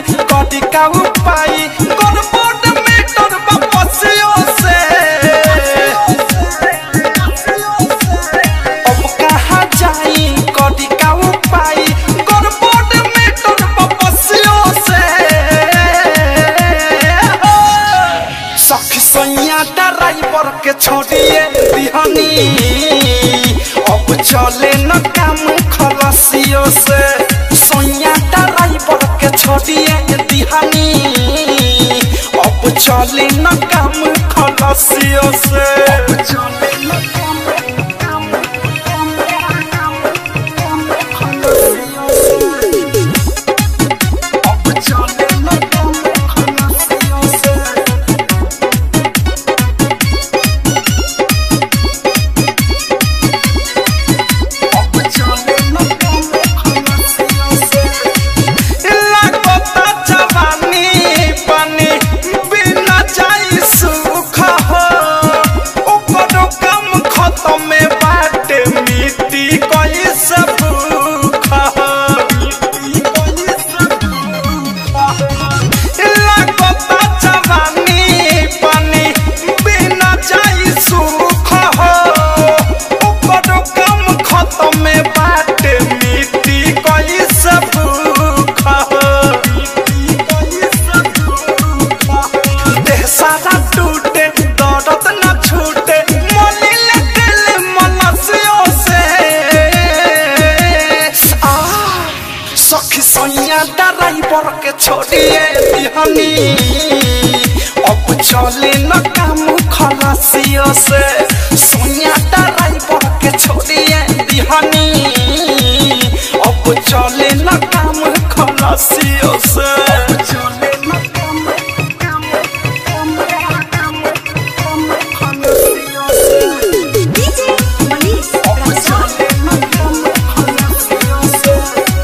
कदी का उपाय गड़बड़ मीटर बपसियो से अब कहाँ जाई कदी का उपाय गड़बड़ मीटर बपसियो से सखी सैया ड्राइवर के छोड़िए दिहनी अब चले न काम खलसियो से सैया ड्राइवर के छोड़िए दिहनी अब चले न काम खलसियो से अब चले न काम खलसियो से अब चले न काम खलसियो से अब चले न काम खलसियो से लागता जवानी पानी बिना जाई सुख हो ओकर काम खत्म में बाटे मिट्टी कोई सब भूख हो लागता जवानी पानी बिना जाई सुख हो ओकर काम खत्म में बाटे मिट्टी कोई सब भूख हो देह सारा टूटे दर्द न छूटे मलिल दिल मनसियों से आ सखी सैया ड्राइवर के छोड़िए दिहनी अब चले न काम खलासियों से सैया ड्राइवर के छोड़िए दिहनी अब चले न काम खलासियों से अब चले न काम खलासियों से DJ Manish अब Raksol. चले न काम खलासियों से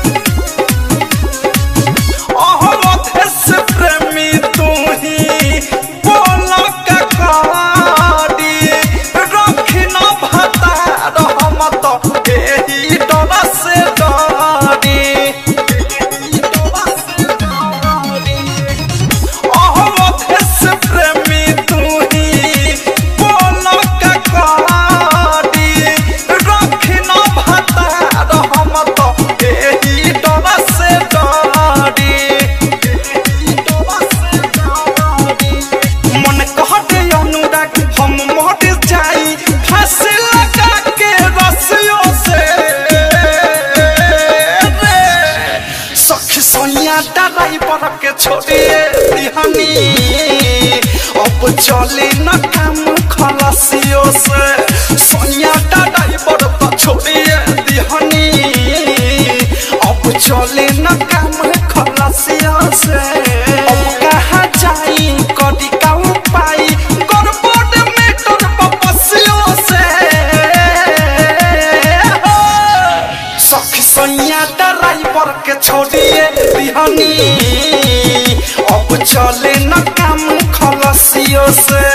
अहमद से प्रेमी तू ही बोला का कारी रखी न भता रहमत एही डर से डरी अहमद से प्रेमी तू ही बोला का कारी रखी न भता रहमत एही डर से डरी मन कहते अनुराग हम मोट जाई फांसी लगा के रस्सियों से रे सखी सोनिया ड्राइवर के छोड़िए दिहनी अब चले न काम खलासियों से सोनिया ड्राइवर को छोड़िए दिहनी अब चले न काम खलासियों से अब कहाँ जाई कदी का उपाय गड़बड़ मीटर बपसियों से सखी सैया ड्राइवर के छोड़िए दिहनी अब चले न काम खलसियों से